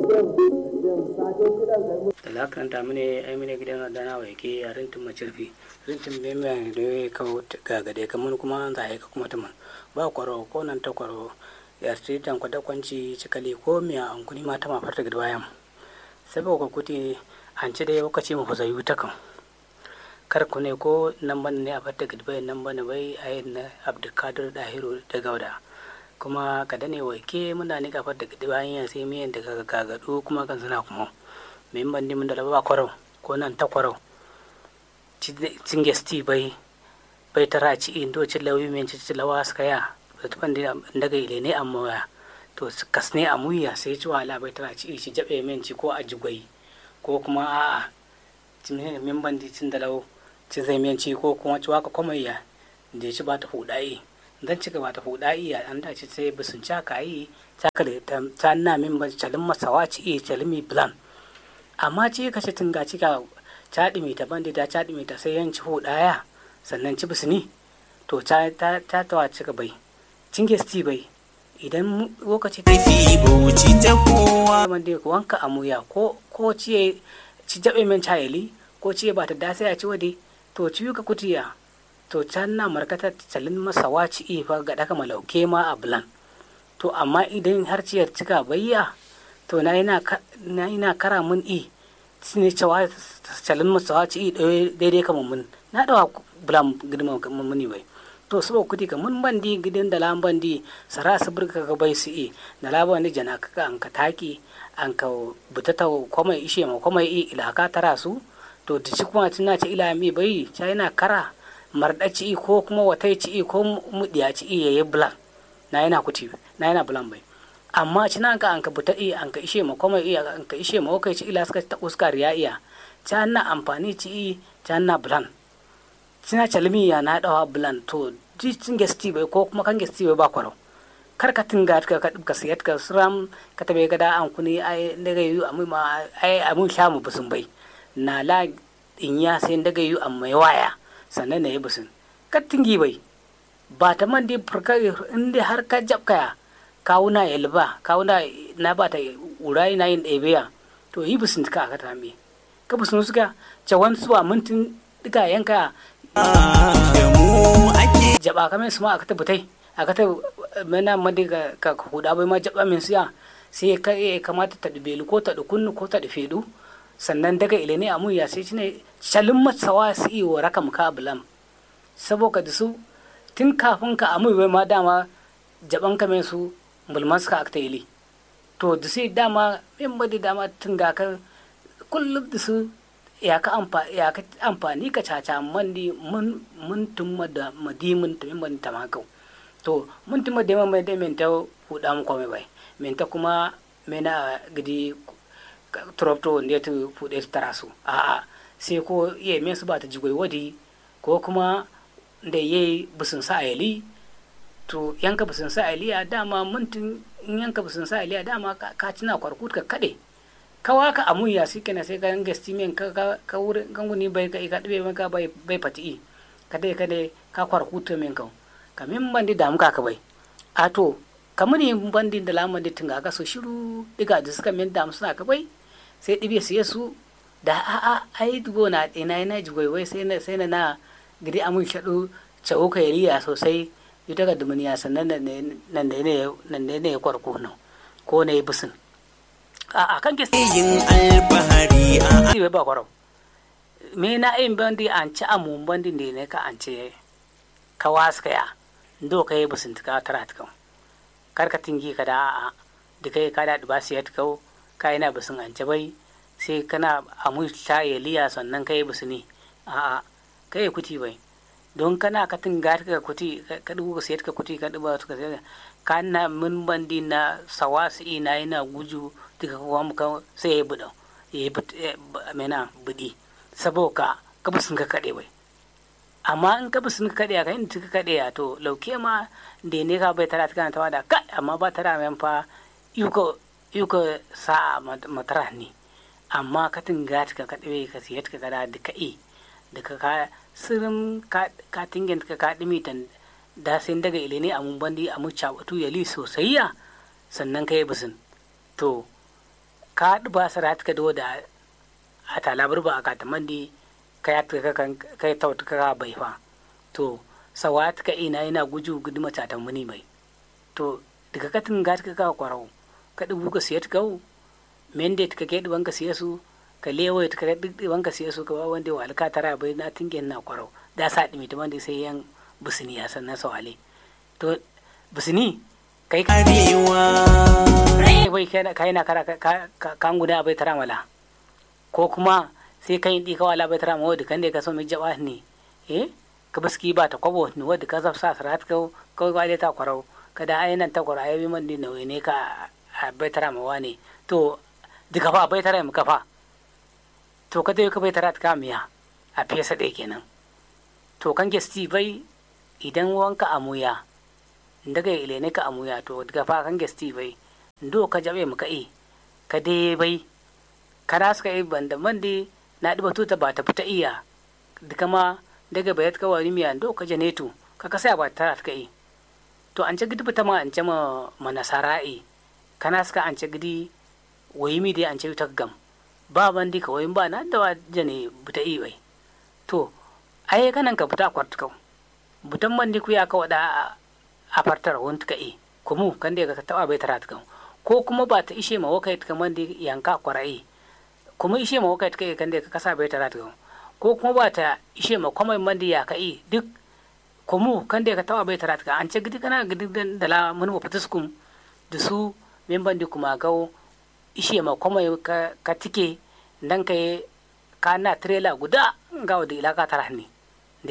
da karanta mune ai mune gidan dana wa yake a rintin macirfi rintin bai mai da ya kawo gagade kamar kuma za a yi ka kuma tuman ba kwaro ko nan ta kwaro ya ce tan kwada kwanci cikali ko miya an kuni ma ta mafarta gida bayan saboda kuti an ci dai lokaci mu fasa yi ta kan kar ku ne ko nan ban ne a farta gida bayan nan ban bai a yi na abdulkadir dahiru da gauda kuma ka dane wake muna ni kafar da gidi bayan ya sai miyan da kaga gagadu kuma kan suna kuma min bandi mun da laba kwarau ko nan ta kwarau cin gesti bai bai tara ci in do ci lawi men ci lawa suka ya da tuban da daga ile ne amma waya to kasne a muya sai ci wala bai tara ci ci jabe men ci ko a jigwai ko kuma a'a cin min bandi cin da lawo ci zai men ci ko kuma ci waka komaiya da ci ba ta hudai dan ci gaba ta hudai ya an da ci sai bisun caka yi caka da ta na min ban calin masawa ci calimi plan amma ce ka ce tunga cika caɗi mai ta bandi ta caɗi mai ta sai yanci ho ɗaya sannan ci bisini to ta ta ta tawa cika bai cinge sti bai idan lokaci ta fi bauchi ta kowa bandi wanka amuya ko ko ciye ci jabe men chayeli ko ciye ba ta da sai a ci wade to ci ka kutiya to can na markata calin masa waci ifa ga daka malauke ma a bulan to amma idan har ciyar cika bayya to na ina kara mun i ne cewa calin masawa ci i daidai kama mun na dawa bulam gidima muni bai to sabo kudi ka mun bandi gidan da lan bandi sara su burka ka bai su i da laba ni jana ka an ka taki an ka butata kuma ishe ma kuma i ila ka tara su to da ci kuma tuna ci ila mi bai ca yana kara marda ci i ko kuma watai ci i ko mudiya ci i yayi bulan na yana kuti na yana bulan bai amma cina ka an ka buta iya an ka ishe ma kuma iya an ka ishe ma kai ci ila suka ta uskar ya iya ta na amfani ci i ta na bulan cina calmi ya na dawa bulan to ji cin gesti bai ko kuma kan gesti bai ba kwarau kar ka tinga ka ka ka siyat ka suram ka tabe ga da an kuni ai daga yu amu ma ai amu sha mu busun bai na la in ya sai daga yu amma waya sannan ne busun ka tingi bai ba ta man dai furka inda har ka jabkaya kawuna yalba kawuna na ba ta urai na yin ɗebeya to yi bisin ka aka tame ka bisin suka cawan suwa mintin duka yanka da mu ake jaba kamar su ma aka tabbatai aka ta mana madi ka huda bai ma jaba min siya sai ka ya kamata ta dubelu ko ta dukunnu ko ta dufedu sannan daga ilene amu ya sai shine shalin matsawa su yi wa rakam ka bulam saboda da su tun kafin ka amu bai ma dama jaban kamar su mulman suka akta ili to da sai dama min badi dama tun ga ka kullum da su ya ka amfani ka caca mandi mun mun tun da madimin ta min badi tamakau to mun tun da mai da min ta huda mu komai bai min ta kuma mena gidi tropto ne ta fude ta tarasu a a sai ko iya min su ba ta jigoi wadi ko kuma da yayi busun sa ayali to yanka basun sa aliya dama mintin in yanka basun sa aliya dama ka cina kwarkut ka kade kawa ka amuya sai kana sai ka yanga stimen ka ka ka wurin ganguni bai ka ka dube maka bai bai fati ka dai ka dai ka kwarkut men ka ka min bandi da muka ka bai a to kamuni bandi da laman da tunga ka so shiru diga da suka min da suna ka bai sai dibe su yesu da a a ai dugo na ina ina jigoi wai sai na sai na gidi amun shaɗu cawo ka yariya sosai ita ga dumuniya sannan nan ne nan ne ya kwarko nan ko ne bisin a kan ke yin alfahari a bai ba kwarau me na yin bandi an ci amun bandi ne ne ka an ce ka waska ya ndo ka yi bisin ka tara ta kan kar ka tingi ka da a da kai ka da ba su ya ta ka yana bisin an ce bai sai kana amu ta yaliya sannan ka yi bisini a a ka yi kuti bai don kana ka tinga ka kuti ka dubu ka sayar ka kuti ka duba ka sayar ka na min bandi na sawasi ina yana guju daga kuma muka sai ya buɗa ya yi mena buɗi saboda ka bisin ka kaɗe bai amma in ka bisin ka kaɗe ka yin ka kaɗe to lauke ma da ne ka bai tara ta kana tawa da kai amma ba tara men fa yuko yuko sa matara ne amma ka tinga ka kaɗe ka sayar ka kada da ka'i da ka sirin ka tingen ka ka dimi tan da sai daga ilene a mun bandi a mu cabatu yali sosai ya sannan kai bisin to ka duba sarat ka do da a talabar ba ka tamandi ka ya ka kan kai tauta ka bai fa to sawat ka ina ina guju gudu mata ta muni mai to daga katin gat ka ka kwarau ka dubu ka siyat kau mende ka ke duban ka siya su ka lewo ta ka duban ka siya su ka ba wanda wa alka tara bai na tingen na kwarau da sa dimi ta wanda sai yan busini ya san na sawale to busini kai ka arewa bai kai na kara kan guda bai tara mala ko kuma sai kan yi wala bai tara mawa kan da ka so mai jaba ne eh ka baski ba ta kwabo ne wadda ka zafsa sarat ka kawai wale ta kwarau kada ai nan ta kwarau ai man din nawa ne ka a bai tara mawa ne to duka fa bai tara mu kafa to ka dai ka bai tara ka miya a fesa ɗaya kenan to kan gesti bai idan wanka amuya daga ile ne ka amuya to daga fa kan gesti bai ndo ka jabe mu ka e ka dai bai kana suka yi banda mandi na ɗiba tuta ba ta fita iya duka ma daga bayat ka wani miya ndo ka janetu ka kasa ba ta ka yi to an ce gidi fita ma an ce ma manasara'i kana suka an ce gidi wayi mi dai an ce ta gam ba bandi ka wayin ba na da wa jane buta i bai to ai kanan ka fita kwart kau butan bandi ku ya ka wada a fartar wani ka i kumu kan da ka taba bai tara ta ko kuma ba ta ishe ma wakai ta mandi yanka kwarai kuma ishe ma wakai ta kan da ka kasa bai tara ta ko kuma ba ta ishe ma kwamai mandi ya ka i duk kumu kan da ka taba bai tara ta an ce gidi kana gidi da la mun wa fatuskum da su min bandi kuma gawo ishe ma kuma ka, ka tike dan ka yi ka na trailer guda ga wadda ilaka tara ne da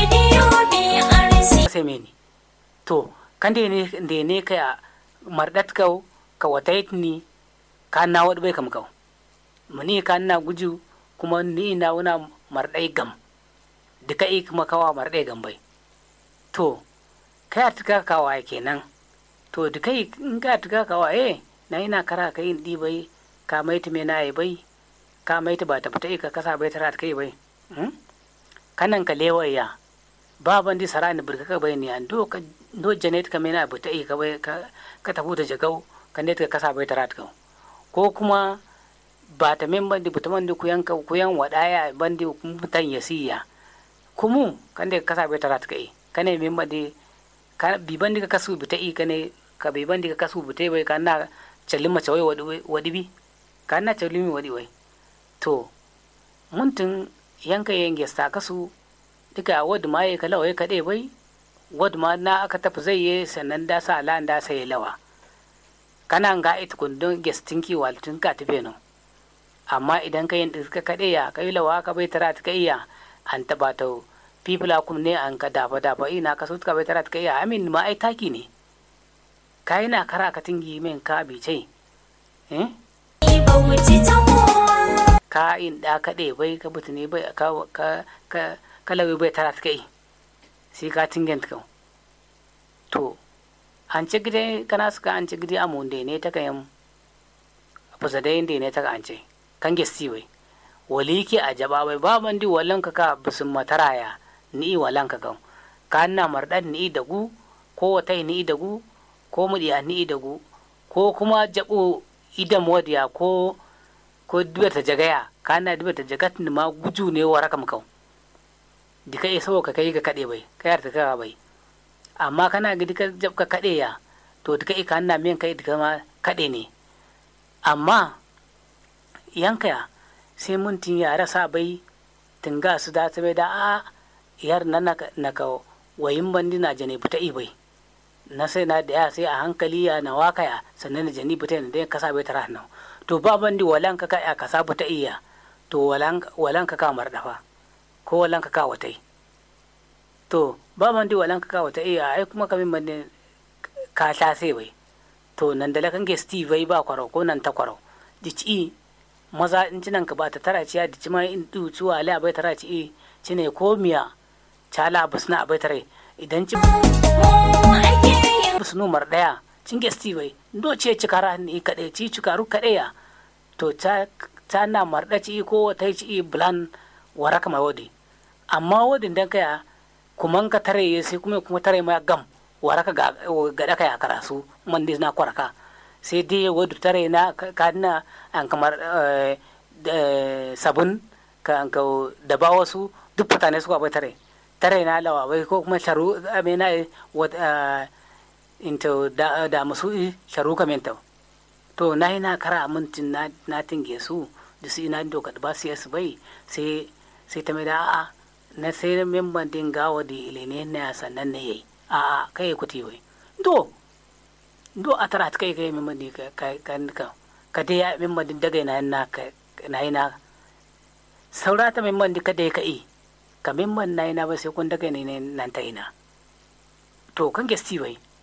ya sai meni to kan da ne da ne ka mardat ka ka watait ni ka na wadda bai kam kau mani ka na guju kuma ni na wuna mardai gam duka i kuma kawa mardai gam bai to kai a tuka kawa kenan to duka in ka tuka kawa eh na ina kara ka yin ɗibai ka maita me na bai ka maita ba ta fita ka kasa bai tara kai bai kanan ka lewaya ba ban di sarani burka ka bai ne an do ka do janet ka mena bata ka bai ka ka tafu da jagau ka ne ka kasa bai tara ka ko kuma ba ta men bandi buta mandi ku yanka ku yan wadaya bandi mutan yasiya kumu kan da ka kasa bai tara ka kane men bandi ka bi bandi ka kasu bita ka ne ka bai bandi ka kasu bita bai ka na callin mace wai wadi bi ka na callin mi wadi wai to muntun yanka yin gesta kasu duka wadda ma ya kalawa ya kaɗe bai wadda ma na aka tafi zai yi sannan da sa ala da sai lawa kana ga ita kundin gestin ki walitun ka tafe no amma idan ka yin ka kaɗe ya kai lawa ka bai tara ta iya an taɓa ta fifila kum ne an ka dafa dafa ina ka so ka bai tara ta iya amin ma ai taki ne ka yi na kara ka tingi min ka bice eh ka in da kaɗe bai ka butu ne bai ka ka ka kalawi bai tara ta kai sai ka tingen ta to an ci gide kana suka an ci gide amu da ne ta kayan fusa da yin da ne ta ka an ce kan gesti bai wali ke a jaba bai ba man di wallan ka ka bisin mataraya ni wallan ka kan ka na mardan ni da gu ko wata ni da gu ko mudiya ni da gu ko kuma jabo idan wadiya ko ko duba ta jagaya kana duba ta jagat ni ma guju ne wa rakam kau di kai so ka kai ga kade bai kai ta ka bai amma kana ga dika jab ka kade ya to dika ka na men kai dika ma kade ne amma yanka ya sai mun tin ya rasa bai tinga su da ta bai da a yar nan na ka wayin bandi na jane fita bai na sai na da ya sai a hankali ya na waka ya sannan na jani fita ne da kasa bai tara nan to ba bandi walan ka ka ka sabu ta iya to walan walan ka ka mardafa ko walan ka ka watai to ba bandi walan ka ka wata iya ai kuma kamin bandi ka sha sai bai to nan da lakan ge steve bai ba kwaro ko nan ta kwaro dici maza in cinan ka ba ta tara ciya dici ma in du ciwa ala bai tara ci cine ko miya cala busna bai tare idan ci busnu mar daya cin ge steve bai do ce cikara ni kade ci cikaru kade ya to ta ta na marda ci ko ta ci blan waraka mai wadi amma wadin dan kaya kuma ka tare sai kuma kuma tare ma gam waraka ga ga daka ya karasu man na kwaraka sai dai wadu tare na ka na an kamar sabun ka an ka da ba wasu duk mutane su abai tare tare na lawa bai ko kuma sharu amena into da da musu sharu kamenta to na yi na kara mintin na na tinge su da su ina doka ba su yasu bai sai sai ta mai da a'a na sai memban din gawa da ilene na sannan ne yayi a'a kai kuti wai do do a tara ta kai kai memban din ka ka ka ka dai ya memban din daga na na ka na yi na saura ta memban din ka dai ka yi ka memban na yi na ba sai kun daga ne nan ta ina to kan gesti bai